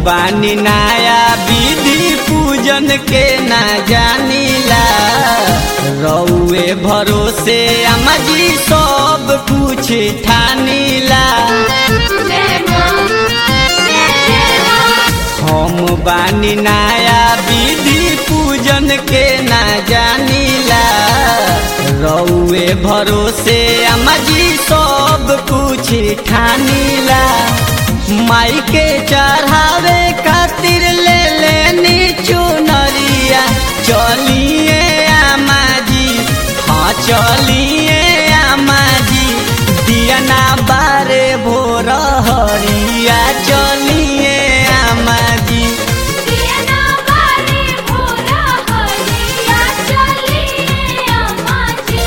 बानी नया विधि पूजन के ना जानीला रउए भरोसे अम्मा जी सब कुछ ठानीला जय मां जय जय मां हम बानी नया विधि पूजन के ना जानीला रउए भरोसे अम्मा जी सब कुछ ठानीला माई के चढ़ावे खातिर ले लेनी चुनरिया चलिए अम्मा जी हाँ चलिए अम्मा जी दिया ना बारे भोर हरिया चलिए अम्मा जी दिया ना बारे भोला हरिया चलिए अम्मा जी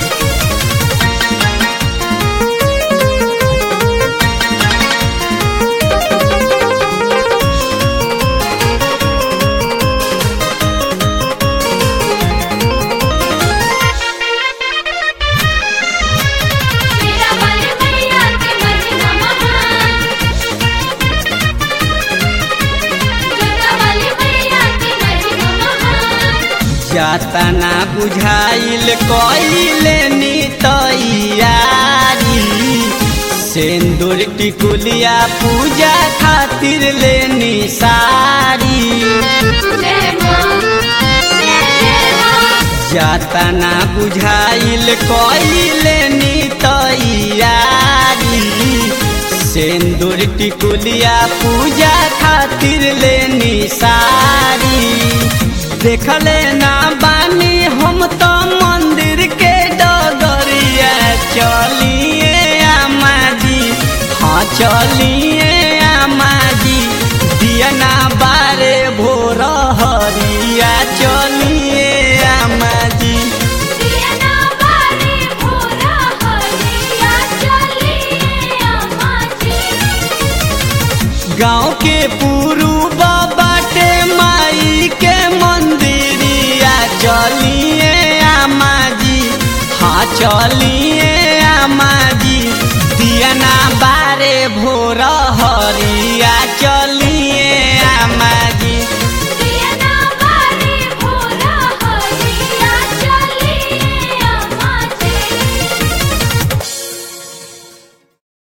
मेरा बल मैया के महिमा महान जोता वाली मैया के महिमा महान जातना बुझाइल कइले नी तैयारी सिंदूर टिकुलिया पूजा खातिर लेनी सारी जय मां जय जय मां जातना बुझाइल कइले नी तैयारी सिंदूर टिकुलिया पूजा खातिर लेनी सारी देखले ना बानी हम तो मंदिर के डगरिया चलिए अम्मा जी हाँ चलिए अम्मा जी दिया ना बारे भोर हरिया चलिए अम्मा जी दिया ना बारे भोला हरिया चलिए अम्मा जी गाँव के पूर्व बाटे माई के मंदिरिया चलिए अम्मा जी हाँ चलिए अम्मा जी दिया ना बारे भोर हरिया चल